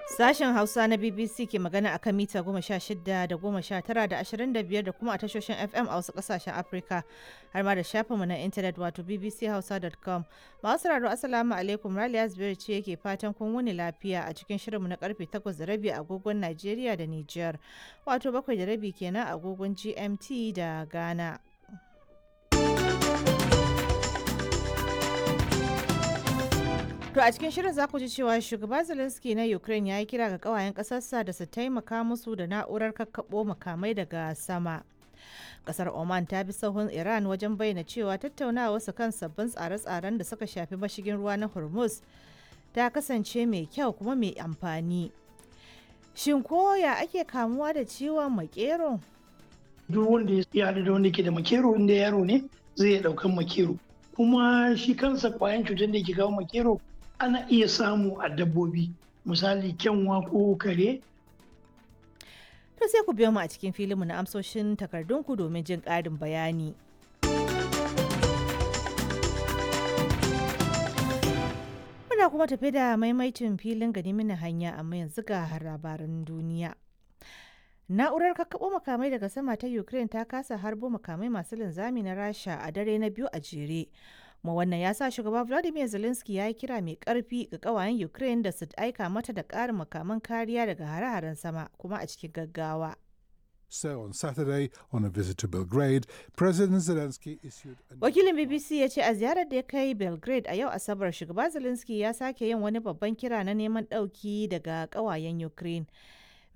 Sashen Hausa na BBC ke magana akan mita goma sha shida da goma sha tara da ashirin da biyar da kuma a tashoshin FM a wasu kasashen Afirka har ma da shafinmu na intanet wato bbchausa.com. Masu sauraro Assalamu alaikum Raliya Zubairu ce yake fatan kun wuni lafiya a cikin shirinmu na karfe takwas da rabi agogon Najeriya da Nijar wato bakwai da rabi kenan agogon GMT da Ghana. To a cikin shirin za ku ji cewa shugaba Zelensky na Ukraine ya yi kira ga kawayen ƙasarsa da su taimaka musu da na'urar kakkaɓo makamai daga sama. Kasar Oman ta bi sahun Iran wajen bayyana cewa tattaunawa su kan sabbin tsare-tsaren da suka shafi mashigin ruwa na Hormuz ta kasance mai kyau kuma mai amfani. Shin koya ake kamuwa da ciwon makero? Duk wanda ya haɗu da wanda ke da makero inda yaro ne zai iya ɗaukan makero. Kuma shi kansa kwayan cutar da ke kawo makero ana iya samu a dabbobi misali kyanwa ko kare To sai ku biyo mu a cikin filinmu na amsoshin takardunku domin jin ƙarin bayani. Muna kuma tafi da maimaitin filin gani mini hanya amma yanzu ga labaran duniya. Na'urar kakkaɓo makamai daga sama ta Ukraine ta kasa harbo makamai masu linzami na Rasha a dare na biyu a jere. kuma wannan ya sa shugaba vladimir zelensky ya yi kira mai karfi ga kawayen ukraine da su aika mata da ƙarin makaman kariya daga hare-haren sama kuma a cikin gaggawa So on Saturday, on a visit to Belgrade, President Zelensky issued a wakilin bbc ya ce a ziyarar da ya kai belgrade a yau asabar shugaba zelensky ya sake yin wani babban kira na neman ɗauki daga kawayen ukraine